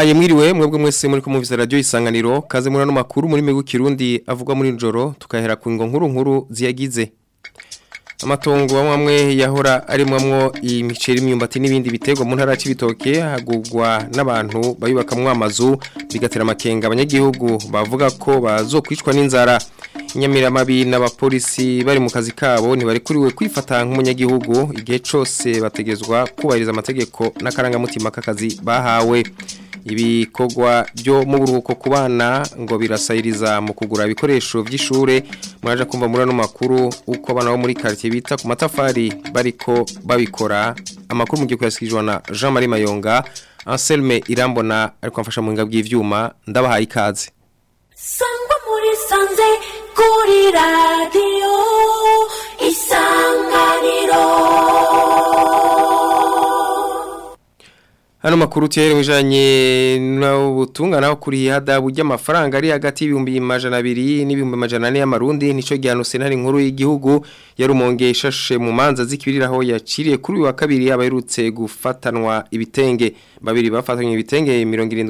ndabahaye mwiriwe mwebwe mwese muri kumuvisa radio isanganiro kaze muri no makuru muri megu kirundi avuga muri njoro tukahera ku ngo nkuru nkuru ziyagize amatongo amwe yahora arimwamwo imiceri imyumbati n'ibindi bitego mu ntara y'ibitoke hagugwa n'abantu bayubakamwo amazu bigatera amakenga abanyagihugu bavuga ko bazokwicwa n'inzara inyamiramabi n'abapolisi bari mu kazi kabo ntibarikuriwe kwifata nk'umunyagihugu igihe cyose bategezwa kubahiriza amategeko n'akarangamutima k'akazi bahawe ibikorwa byo mu buruhuko ku bana ngo birasayiriza mu kugura ibikoresho by'ishure muraje kumva muri ano makuru uko abana bo muri quartier bita ku matafari bariko babikora amakuru mu gihe yasikijwe na Jean Marie Mayonga Anselme Irambona ariko amfasha mu ngabwi bw'ivyuma ndabahaye ikaze Sangwa muri sanze kuri radio isanganiro Hano makuru tihere mwijanye n'ubutungana kuri hadabu ry'amafaranga ari hagati y'ibihumbi majana abiri n'ibihumbi majana ane y'amarundi nico gihano sentare nkuru y'igihugu yarumonge ishashe mu manza zikibiriraho yaciriye kuri uyu wa kabiri abaherutse gufatanwa ibitenge babiri bafatanywe ibitenge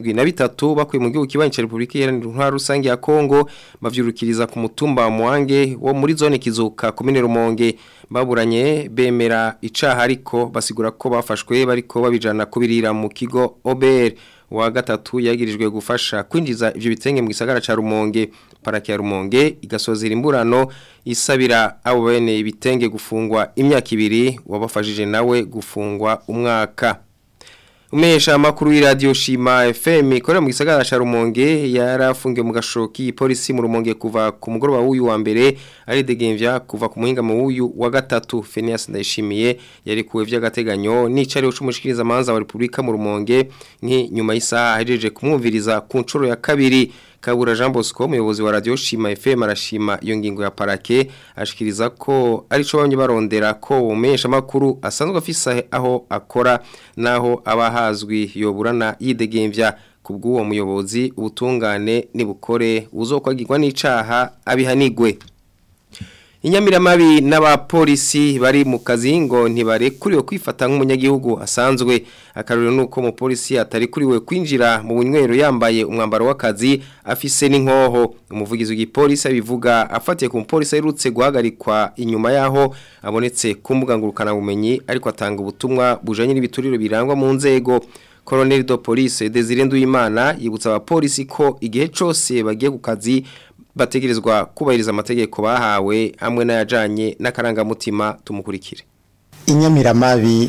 73 bakuye mu gihugu kibanyi ca Republika Iharanira Intwaro Rusange ya Kongo bavyurukiriza ku mutumba wa Muange wo muri zone kizuka komine Rumonge baburanye bemera icaha ariko basigura ko bafashwe bariko babijana kubirira mu kigo Ober wa gatatu yagirijwe gufasha kwinjiza ivyo bitenge mu gisagara ca Rumonge paraki ya Rumonge igasozera imburano isabira abo bene ibitenge gufungwa imyaka ibiri wabafashije nawe gufungwa umwaka Umesha makuru y'iradio Shima FM ikorera mu gisagara ca Rumonge yarafungiwe mu gashoki polisi mu Rumonge kuva ku mugoroba w'uyu wa mbere ari degemvya kuva ku muhinga mu w'uyu wa gatatu Phineas Ndayishimiye yari kuwe vy'agateganyo n'icari c'umushikiriza manza wa Republika mu Rumonge nki nyuma y'isaha ahejeje kumwumviriza ku ncuro ya kabiri Kabura Jean Bosco umuyobozi wa Radio Shima FM arashima iyo ngingo ya parake ashikiriza ko arico bamye barondera ko umesha makuru asanzwe afisa aho akora naho abahazwi yoburana yidegemvya kubw'uwo muyobozi ubutungane nibukore uzokwagirwa n'icaha abihanigwe Inyamiramabi n'abapolisi bari mu kazi ngo ntibarekuriwe kwifata nk'umunyagihugu asanzwe akarero nuko umupolisi atari kuriwe kwinjira mu bunywero yambaye umwambaro w'akazi afise n'inkoho umuvugizi w'igipolisi abivuga afatiye ku mupolisi aherutse guhagarikwa inyuma yaho abonetse ku mbuga ngurukana bumenyi ariko atanga ubutumwa bujanye n'ibituriro birangwa mu nzego Colonel de Police Desire Nduwimana yibutsa abapolisi ko igihe cose bagiye ku kazi bategerezwa kubahiriza amategeko bahawe hamwe n'ayajanye n'akarangamutima tumukurikire inyamiramabi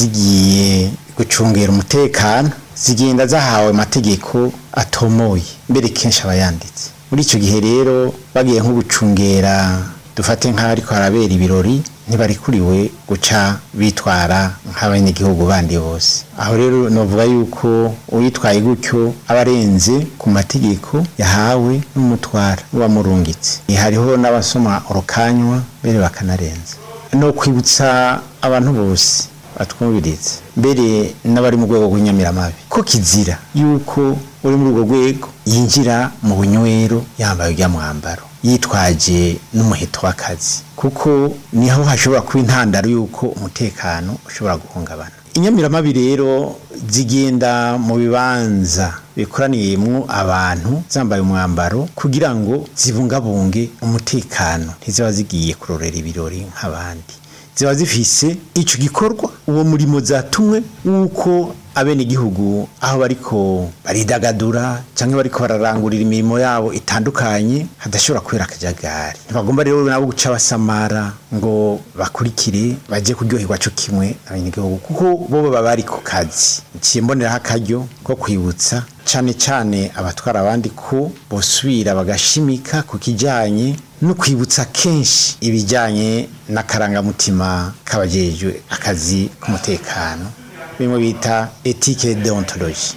zigiye gucungera umutekano zigenda zahawe amategeko atomoye mbere kenshi aba yanditse muri icyo gihe rero bagiye nko gucungera dufate nk'ahariko harabera ibirori ntibarikuriwe guca bitwara nk'abanyagihugu bandi bose aho rero novuga yuko uwitwaye gutyo aba arenze ku mategeko yahawe n'umutwara wamurungitse hariho n'abasoma urukanywa mbere bakanarenza no kwibutsa abantu bose batwumviriza mbere n'abari mu rwego rw'inyamiramabi ko kizira yuko uri muri urwo rwego yinjira mu bunywero yambaye ujya mwambaro yitwaje n'umuheto w'akazi kuko niho hashobora kuba intandaro y'uko umutekano ushobora guhungabana inyamiramabi rero zigenda mu bibanza bikoraniyemo abantu zambaye umwambaro kugira ngo zibungabunge umutekano ntiziba zigiye kurorera ibirori nk'abandi ziba zifise icyo gikorwa uwo murimo zatumwe w'uko abenegihugu aho bariko baridagadura cyangwa bariko bararangurira imirimo yabo itandukanye hadashobora kubera akajagari ntibagomba rero nabo guca basamara ngo bakurikire bajye kuryoherwa cyo kimwe abenegihugu kuko bo baba bari ku kazi nciye mboneraho akaryo ko kwibutsa cyane cyane abatwara abandi ko bosubira bagashimika ku kijyanye no kwibutsa kenshi ibijyanye n'akarangamutima k'abajejwe akazi k'umutekano bimwe bita etike deontology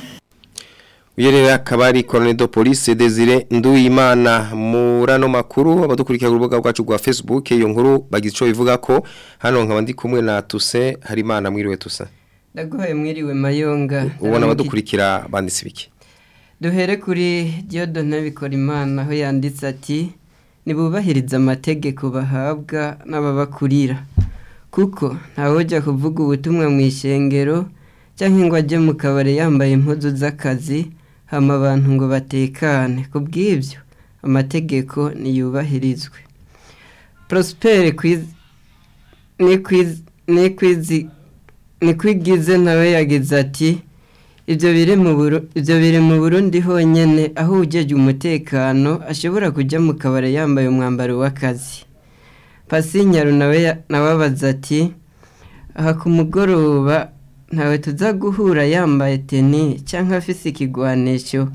Uyerera akabari Colonel de Police Desire Nduwimana murano makuru abadukurikira ku rubuga rwacu rwa Facebook iyo nkuru bagize ico bivuga ko hano nkaba ndi kumwe na Tuse Harimana mwiriwe Tuse Ndaguhaye mwiriwe mayonga ubona abadukurikira banditse biki duhere kuri Diodone Bikorimana aho yanditse ati nibubahiriza amategeko bahabwa n'ababakurira kuko ntawujya kuvuga ubutumwa mu ishengero cyangwa ngo ajye mu kabari yambaye impuzu z'akazi hama abantu ngo batekane ku bw'ibyo amategeko niyubahirizwe prospere nikwigize nawe yagize ati ibyo biri mu burundi honyine aho ujejwe umutekano ashobora kujya mu kabari yambaye umwambaro w'akazi pasinyaru nawe abaza ati aha ku mugoroba ntawe tuza guhura yambaye teni cyangwa afise ikigwanisho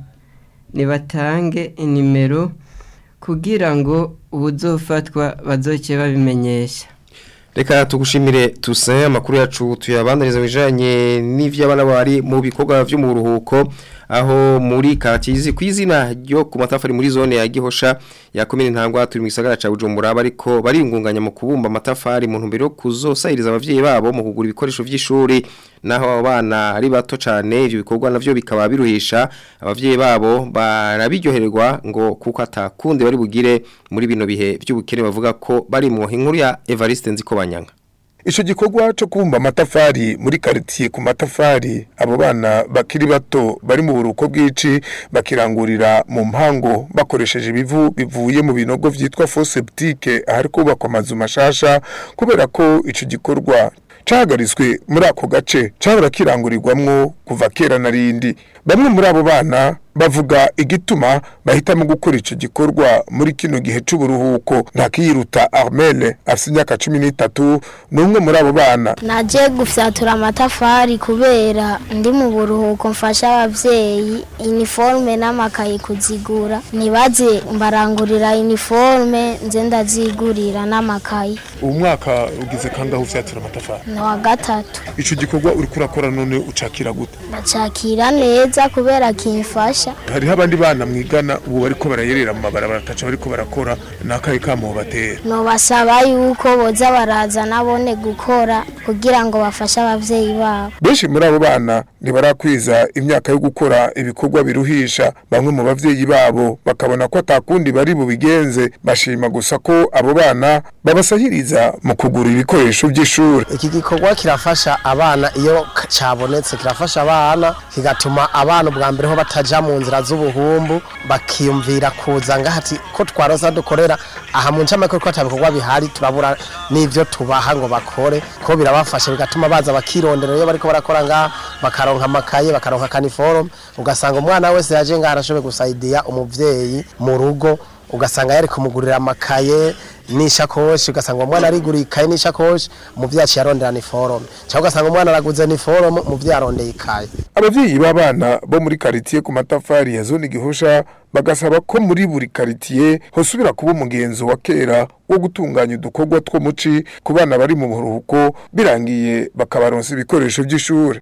nibatange inimero kugira ngo ubuzofatwa bazoke babimenyesha reka tugushimire tuse amakuru yacu tuyabandaniza bijanye n'ivyo abana bari mu bikorwa vyo mu buruhuko aho muri katizi ku izina ryo ku matafari muri zone ya Gihosha ya komine ntangwa turi mu gisagara ca Bujumbura bariko baringunganya mu kubumba amatafari mu ntumbero yo kuzosahiriza abavyeyi babo mu kugura ibikoresho vy'ishuri naho abana ari bato cyane ivyo bikorwa navyo bikaba biruhisha abavyeyi babo barabiryohererwa ngo kuko atakundi bari bugire muri bino bihe by'ubukene bavuga ko bari mu inkuru ya Evariste Nzikobanyanga Ico gikorwa cyo kubumba amatafari muri quartier ku matafari abo bana bakiri bato bari mu buruko bw'ici bakirangurira mu mpango bakoresheje ibivu bivuye mu binogo vyitwa fosse septique ahari kubakwa amazu mashasha kubera ko ico gikorwa cahagariswe muri ako gace cahora kirangurirwamwo kuva kera na rindi bamwe muri abo bana bavuga igituma bahitamo gukora ico gikorwa muri kino gihe c'uburuhuko ntakiyiruta Armel afite imyaka 13 numwe muri abo bana naje gufyatura amatafari kubera ndi mu buruhuko mfasha abavyeyi uniforme n'amakaye kuzigura nibaze mbarangurira uniforme nze ndazigurira n'amakaye uwo mwaka ugize kandi aho ufyatura amatafari ni wa gatatu ico gikorwa uri kurakora none ucakira gute ndacakira neza kubera kimfasha hariho abandi bana mwigana ubu bariko barayerera mu mabarabara ataca bariko barakora nakaye kamo batera nobasaba yuko boza baraza nabone gukora kugira ngo bafashe abavyeyi babo benshi muri abo bana ntibarakwiza imyaka yo gukora ibikorwa biruhisha bamwe mu bavyeyi babo bakabona ko atakundi bari bubigenze bashima gusa ko abo bana babasahiriza mu kugura ibikoresho by'ishuri iki gikorwa kirafasha abana iyo cyabonetse kirafasha abana kigatuma abana ubwa mbere ho bataja mu nzira z'ubuhumbu bakiyumvira kuza ngahati ko twaroza dukorera aha mu ncamake ko atabikorwa bihari turabura n'ivyo tubaha ngo bakore ko birabafasha bigatuma baza bakirondera iyo bariko barakora ngaha bakaronka amakaye bakaronka kaniforume ugasanga umwana wese yaje ngaha arashoboye gusaidiya umuvyeyi mu rugo ugasanga yari kumugurira amakaye n'ishakoshi ugasanga umwana ariguriye ikaye n'ishakoshi umuvyeyi aciye arondera niforume cyangwa ugasanga umwana araguze niforume umuvyeyi arondeye ikaye abavyeyi b'abana bo muri quartier ku matafari ya zone gihosha bagasaba ko muri buri quartier hosubira kuba umugenzo wa kera wo gutunganya udukorwa two muci ku bana bari mu buruhuko birangiye bakabaronsa ibikoresho by'ishuri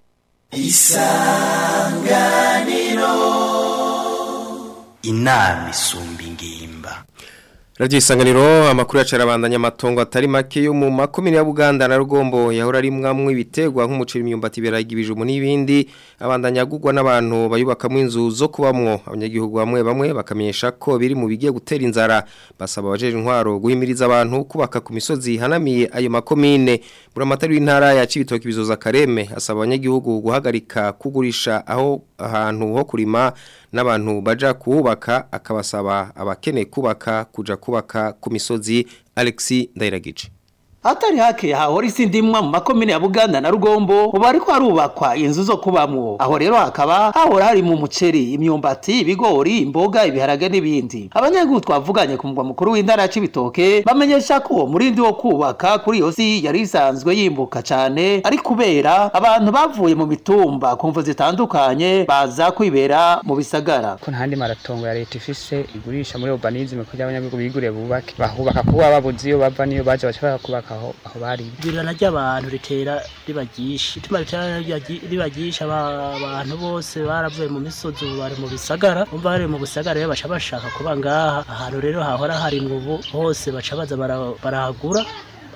isanganiro inama isumba ingimba Radio Isanganiro amakuru yacarabandanya amatongo atari make yo mu makomine ya Buganda na Rugombo yahora ari mwamwe ibitegwa nk'umuceri imyumbati beraga ibijumbu n'ibindi abandanya gugwa n'abantu bayubakamwe inzu zo kubamwo abanyagihugu bamwe bamwe bakamenyesha ko biri mu bigiye gutera inzara basaba abajeje intwaro guhimiriza abantu kubaka ku misozi hanamiye ayo makomine buramatari w'intara ya Cibitoke bizoza Kareme asaba abanyagihugu guhagarika kugurisha aho ahantu ho kurima n'abantu baja kuhubaka akabasaba abakene kubaka kuja kubaka ku misozi Alexi Ndairagice Atari hake hahora isi ndimwa mu makomine ya Buganda na Rugombo ubu ariko harubakwa inzu zo kubamwo aho rero hakaba hahora hari mu muceri imyumbati ibigori imboga ibiharage n'ibindi abanyagihugu twavuganye ku mugwa mukuru w'intara ya Cibitoke bamenyesha ko uwo murindi wo kubaka kuri iyo si yari isanzwe yimbuka cane ari kubera abantu bavuye mu mitumba ku mvo zitandukanye baza kwibera mu bisagara ko ntandi maratongo ya leta ifise igurisha muri urbanisme kugira abanyagihugu bigure bubake bahubaka kuba babuze iyo bava niyo baje bashaka kubaka aho aho bari igurana ry'abantu ritera ribagisha ituma ritera ribagisha abantu bose baravuye mu misozi ubu bari mu bisagara umva bari mu bisagara rero baca bashaka kuba ngaha ahantu rero hahora hari ubu hose baca baza barahagura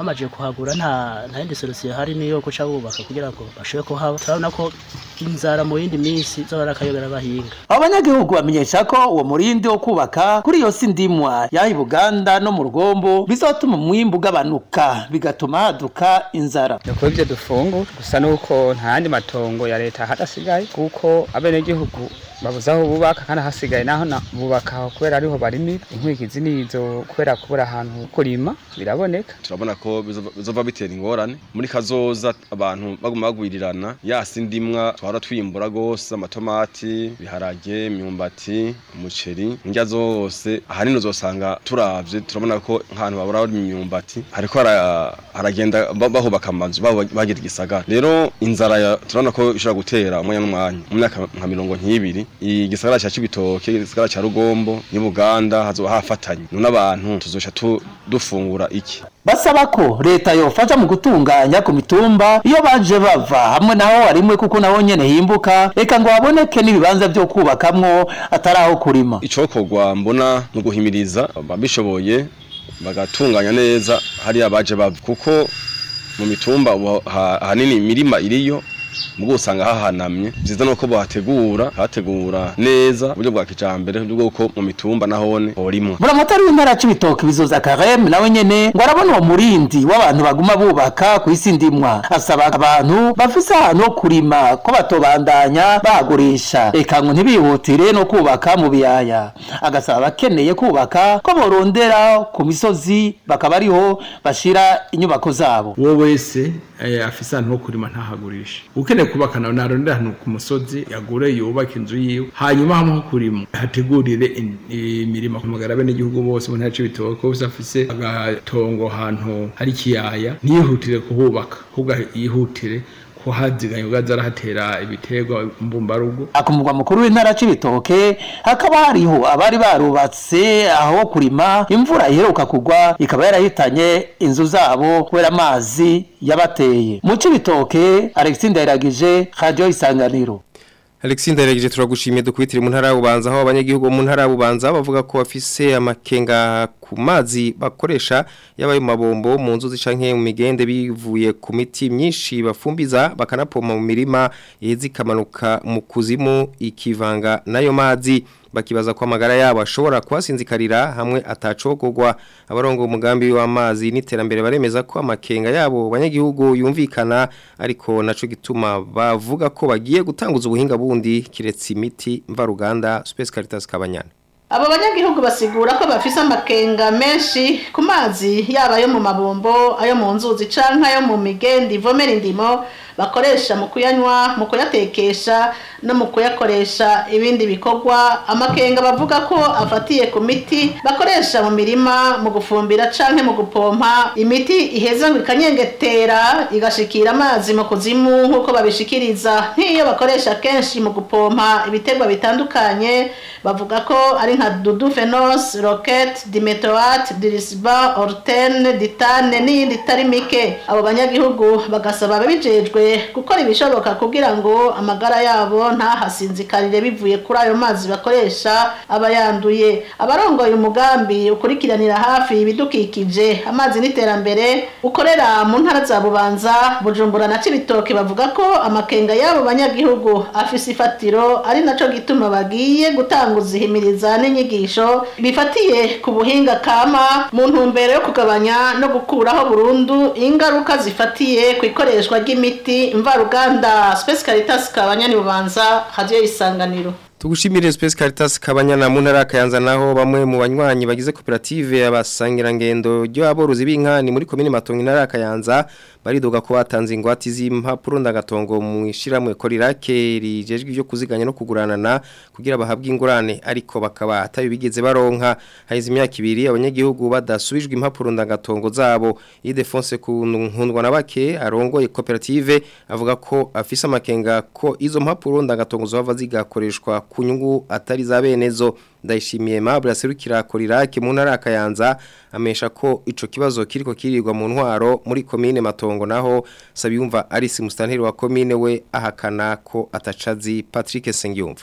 bamaze kuhagura nta nta yindi solution hari niyo guca bubaka kugira ngo bashobore kuhaba turabona ko inzara mu yindi minsi zora akayobera bahinga abanyagihugu bamenyesha ko uwo murindi wo kubaka kuri iyo si ndimwa yaha i buganda no mu rugombo bizatuma umwimbu ugabanuka bigatuma haduka inzara nuko ibyo dufungura gusa nuko nta yandi matongo ya leta hadasigaye kuko abenegihugu babuze aho bubaka kandi hasigaye naho na- bubaka aho kubera ariho barimira inkwikizi nizo kubera kubura ahantu kurima biraboneka turabona ko bizova- bizova bitera ingorane muri kazoza abantu baguma bagwirirana yasi ndimwa twara twimbura gose amatomati biharage imyumbati umuceri indya zose ahanini uzosanga turavye turabona ko nk'ahantu babura imyumbati hariko hara- haragenda ba- bahubaka amazu baba bagira igisagara rero inzara ya- turabona ko ishobora gutera umwanya n'umwanya mu myaka nka mirongo nk'ibiri igisagara ca cibitoke igisagara ca rugombo ni buganda hazoba hafatanye none abantu tuzoca tu- dufungura iki basaba ko leta yofasha mu gutunganya ku mitumba iyo baje bava hamwe naho harimwe kuko naho nyene himbuka reka ngo haboneke n'ibibanza vyo kubakamwo atari aho kurima icokorwa mbona ni uguhimiriza ababishoboye bagatunganya neza hariya baje bava kuko mu mitumba ubu ha- ahanini imirima iriyo mugo usanga hahanamye vyiza nuko bohategura hategura neza uburyo bwa kijambere uburyo bw'uko mu mitumba nahone horimwa buramatari w'intara c'ibitoke bizoza kareme nawe nyene ngo arabona uwo murindi w'abantu baguma bubaka ku isi ndimwa asaba abantu bafise ahantu ho kurima ko batobandanya bahagurisha eka ngo ntibihutire no kubaka mu biyaya agasaba abakeneye kubaka ko borondera ku misozi bakaba ariho bashira inyubako zabo uwo wese eh, afise ahantu ho kurima ntahagurisha ukeneye kubaka nawe narondera ahantu ku musozi yagure yubaka inzu yiwe hanyuma hamwe ho kurima hategurire in- imirimo kumugara bene igihugu bose mu ntara c'ibitoke bose afise agatongo ahantu hari ikiyaya ntiyihutire kuhubaka ahubwo yihutire kuhaziganya ubwo aza arahatera ibiterwa mbumbarugo ku mugwa mukuru w'intara c'ibitoke hakaba hariho abari barubatse aho kurima imvura iheruka kugwa ikaba yarahitanye inzu zabo kubera amazi yabateye mu c'ibitoke alexis ndayiragije radio isanganiro Alexis Ndaregije turagushimiye dukwitire mu ntara y'ubanza aho abanyagihugu bo mu ntara y'ubanza bavuga ko bafise amakenga ku mazi bakoresha yabaye mu mabombo mu nzuzi canke mu migende bivuye ku miti myinshi bafumbiza bakanapoma mu mirima iheze ikamanuka mu kuzimu ikivanga nayo mazi bakibaza ko amagara yabo ashobora kuhasinzikarira hamwe atacogogwa abarongo umugambi w'amazi n'iterambere baremeza ko amakenga yabo banyagihugu yumvikana ariko naco gituma bavuga ko bagiye gutanguza ubuhinga bundi kiretse imiti mvaruganda Space Caritas Kabanyana abo banyagihugu basigura ko bafise amakenga menshi ku mazi yaba ayo mu mabombo ayo mu nzuzi canke ayo mu migendi ivomera indimo bakoresha mu kuyanywa mu kuyatekesha no mu kuyakoresha ibindi bikorwa amakenga bavuga ko afatiye ku miti bakoresha mu mirima mu gufumbira canke mu gupompa imiti iheza ngo ikanyengetera igashikira amazi mu kuzimu nk'uko babishikiriza nk'iyo bakoresha kenshi mu gupompa ibiterwa bitandukanye bavuga ko ari nka dudu fenos rocket dimetoat dirisba orten ditane n'iyindi itari mike abo banyagihugu bagasaba ababijejwe gukora ibishoboka kugira ngo amagara yabo ntahasinzikarire bivuye kuri ayo mazi bakoresha aba yanduye abarongoye umugambi ukurikiranira hafi ibidukikije amazi n'iterambere ukorera mu ntara za bubanza bujumbura na cibitoke bavuga ko amakenga y'abo banyagihugu afise ifatiro ari naco gituma bagiye gutanguza ihimiriza n'inyigisho bifatiye ku buhinga kama mu ntumbero yo kugabanya no gukuraho burundu ingaruka zifatiye ku ikoreshwa ry'imiti mvaruganda Space Caritas kabanyani bubanza radio isanganiro Tugushimire Space Caritas Kabanyana mu ntara kayanza naho bamwe mu banywanyi bagize koperative abasangira ngendo ryo aborozi b'inka ni muri komine Matongo intara kayanza baridoga ko batanze ingwati z'impapuro ndagatongo mu ishiramwe korirake rijejwe byo kuziganya no kuguranana kugira bahabwe ingurane ariko bakaba atayo bigeze baronka haize imyaka ibiri abanyagihugu badasubijwe impapuro ndagatongo zabo Idefonse ku nkundwa na bake arongoye koperative avuga ko afise amakenga ko izo mpapuro ndagatongo zova zigakoreshwa ku nyungu atari za benezo ndayishimiye Mabra serukira korirake mu ntara kayanza amesha ko ico kibazo kiriko kirirwa mu ntwaro muri komine matongo naho sabiyumva Alice Mustanteri wa komine we ahakana ko atacazi Patrick Sengiyumva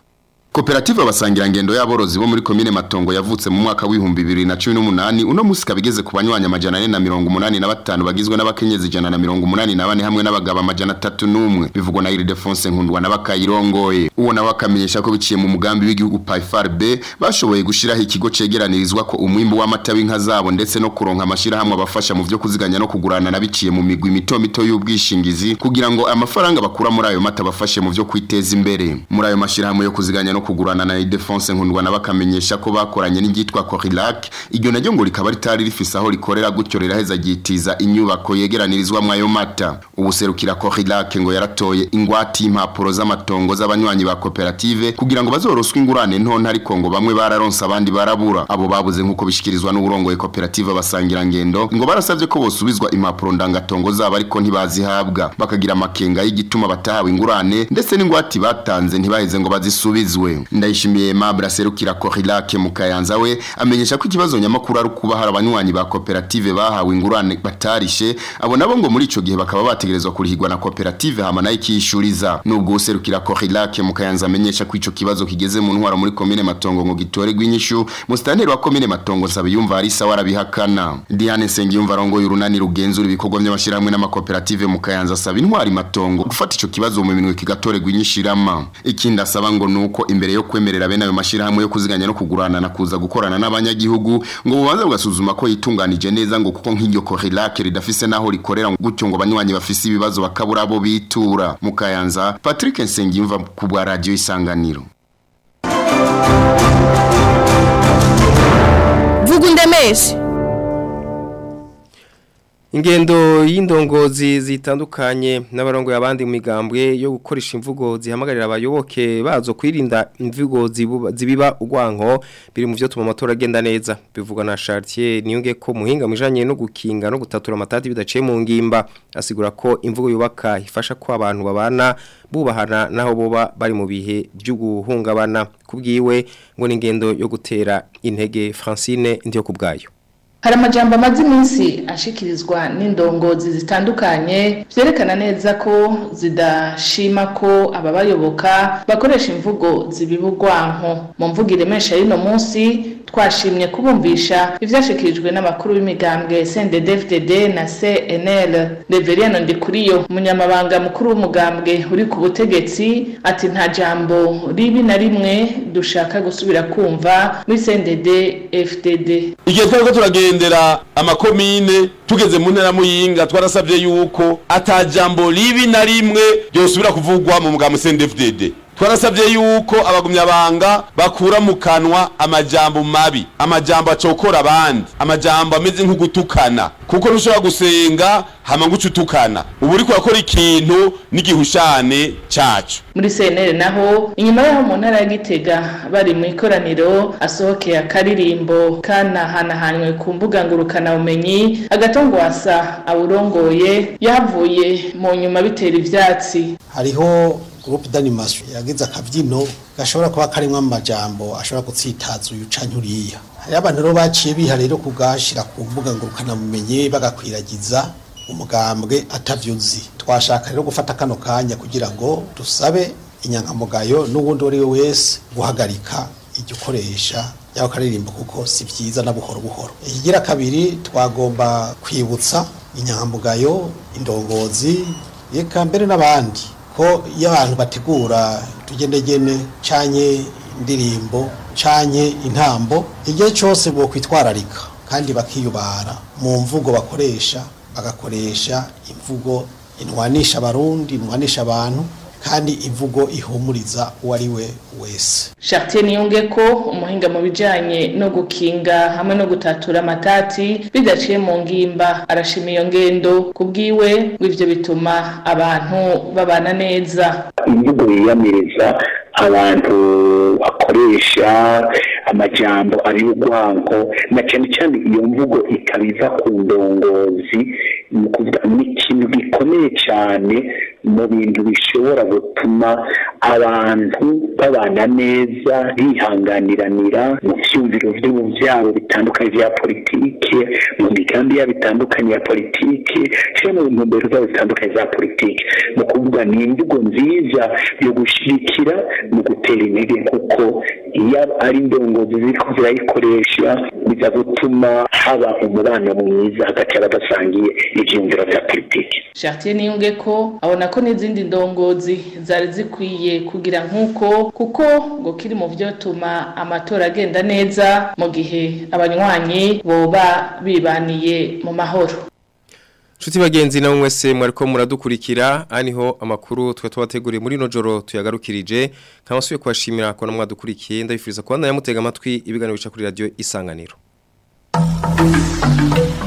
Koperative abasangira ngendo y'aborozi bo muri komine Matongo yavutse mu mwaka w'ibihumbi bibiri na cumi n'umunani uno musi kabigeze ku banywanyi amajana ane na mirongo umunani na batanu bagizwe n'abakenyezi ijana na mirongo umunani na bane hamwe n'abagabo amajana atatu n'umwe bivugwa na Ildefonse Nkundwa na bakayirongoye uwo nawe akamenyesha ko biciye mu mugambi w'igihugu PAIFARB bashoboye gushiraho ikigo cegeranirizwa ko umwimbu w'amata w'inka zabo ndetse no kuronka amashirahamwe abafasha mu vyo kuziganya no kugurana na biciye mu migwi mito mito y'ubwishingizi kugira ngo amafaranga bakura muri ayo mata bafashe mu vyo kwiteza imbere muri ayo mashirahamwe yo kuziganya no kugurana na Ildefonse Nkundwa na bakamenyesha ko bakoranye n'igitwa Corilac iryo naryo ngo rikaba ritari rifise aho rikorera gutyo riraheza gitiza inyubako yegeranirizwa mu ayo mata ubuserukira Corilac ngo yaratoye ingwati impapuro z'amatongo z'abanywanyi ba koperative kugira ngo bazoroswe ingurane ntonta ariko ngo bamwe bararonsa abandi barabura abo babuze nkuko bishikirizwa n'uburongoye koperative basangira ngendo ngo barasavye ko bosubizwa impapuro ndangatongo zabo ariko ntibazihabwa bakagira amakenga y'igituma batahawe ingurane ndetse n'ingwati batanze ntibaheze ngo bazisubizwe ndayishimiye Aimable aserukira Corilac mu Kayanza we amenyesha ko ikibazo nyamakuru ari kuba hari abanywanyi ba koperative bahawe ingurane batarishe abo nabo ngo muri ico gihe bakaba bategerezwa kurihirwa na koperative hama nayo ikishuriza nubwo userukira Corilac mu Kayanza amenyesha ko ico kibazo kigeze mu ntwara muri komine Matongo ngo gitorerwe inyishu musitanteri wa komine Matongo nsaba yumva ari sawa arabihakana Diane Nsengiyumva arongoye urunani rugenzura ibikorwa by'amashirahamwe n'amakoperative mu Kayanza asaba intwari Matongo gufata ico kibazo mu minwe kigatorerwa inyishirama ikindi asaba ngo nuko imbere yo kwemerera bene ayo mashirahamwe yo kuziganya no kugurana na kuza gukorana n'abanyagihugu ngo bubanza bugasuzuma ko yitunganije neza ngo kuko nk'iryo Corilac ridafise naho rikorera gutyo ngo abanywanyi bafise ibibazo bakabura abo bitura mu Kayanza Patrick Nsengiyumva ku bwa radio isanganiro vuga undemeshe Ingendo y'indongozi zitandukanye n'abarongo y'abandi mu migambwe yo gukoresha imvugo zihamagarira abayoboke bazo kwirinda imvugo zibuba- zibiba urwanko biri mu byo tuma amatora agenda neza bivugwa na Chartier niyonge ko muhinga mujanye no gukinga no gutatura amatati bidaciye mu ngimba asigura ko imvugo yubaka ifasha ko abantu babana bubahana naho boba bari mu bihe byo guhungabana kubwiwe ngo n'ingendo yo gutera intege Francine ndiyo kubgayo hari amajambo amaze iminsi ashikirizwa n'indongozi zitandukanye vyerekana neza ko zidashima ko ababayoboka bakoresha imvugo zibiba urwanko mu mvugo iremesha y'uno munsi twashimye kubumvisha ivyashikirijwe n'abakuru b'imigambwe CNDD-FDD na CNL Reverien Ndikuriyo umunyamabanga mukuru w'umugambwe uri ku butegetsi ati nta jambo ribi na rimwe dushaka gusubira kumva muri CNDD-FDD igihe twariko turagendera amakomine tugeze mu ntara muyinga twarasabye yuko ata jambo ribi na rimwe ryosubira kuvugwa mu mugambo CNDD-FDD twarasabye yuko abagumyabanga bakura mu kanwa amajambo mabi amajambo acokora abandi amajambo ameze nk'ugutukana kuko ntushobora gusenga hama ngo uce utukana ubu uriko urakora ikintu n'igihushane cacu muri CNL naho inyuma yaho mu ntara ya Gitega bari mu ikoraniro asohokeye akaririmbo kanahanahanywe ku mbuga ngurukana bumenyi agatongwasa awurongoye yavuye mu nyuma bitera ivyatsi hariho groupe d'animation yagize akabyino gashobora kuba karimwo amajambo ashobora gutsitaza uyu canke uriya hariho abantu rero baciye biha rero kugashira ku mbuga ngurukana bumenyi bagakwiragiza umugambwe atavyuzi twashaka rero gufata kano kanya kugira ngo dusabe inyankamugayo n'uwundi uwo ari we wese guhagarika iryo ukoresha yaho karirimbo kuko si vyiza na buhoro buhoro ikigira kabiri twagomba kwibutsa inyankamugayo indongozi eka mbere n'abandi ko iyo abantu bategura utugendegene canke indirimbo canke intambo igihe cyose bo kwitwararika kandi bakiyubara mu mvugo bakoresha bagakoresha imvugo intwanisha abarundi intwanisha abantu kandi imvugo ihumuriza uwo ari we wese Chartier niyunge ko umuhinga mu bijanye no gukinga hamwe no gutatura amatati bidaciye mu ngimba arashima iyo ngendo kubwiwe ngo ivyo bituma abantu babana neza imvugo yiyamiriza abantu bakoresha amajambo ari urwango na cyane cyane iyo mvugo ikabiza ku ndongozi ni ukuvuga ni ikintu gikomeye cyane mu bintu bishobora gutuma abantu babana neza bihanganiranira mu byumviro byabo bitandukanye bya politike mu migambi yabo itandukanye ya politike cyangwa mu ntumbero zabo zitandukanye za politike ni ukuvuga ni imvugo nziza yo gushyigikira mu gutera intege kuko iyo ari indongozi ziri zirayikoresha biza gutuma haba umubano mwiza hagati y'abadasangiye ibyumviro bya politike Chartier niyunge ko abona ko n'izindi ndongozi zari zikwiye kugira nk'uko kuko ngo kiri mu vyotuma amatora agenda neza mu gihe abanywanyi boba bibaniye mu mahoro Chuti bagenzi na mwese mwariko muradukurikira aniho amakuru twe twateguriye muri no joro tuyagarukirije nkabasuye kwashimira ko namwadukurikiye ndabifuriza kubandanya mutega amatwi ibiganiro bica kuri radio isanganiro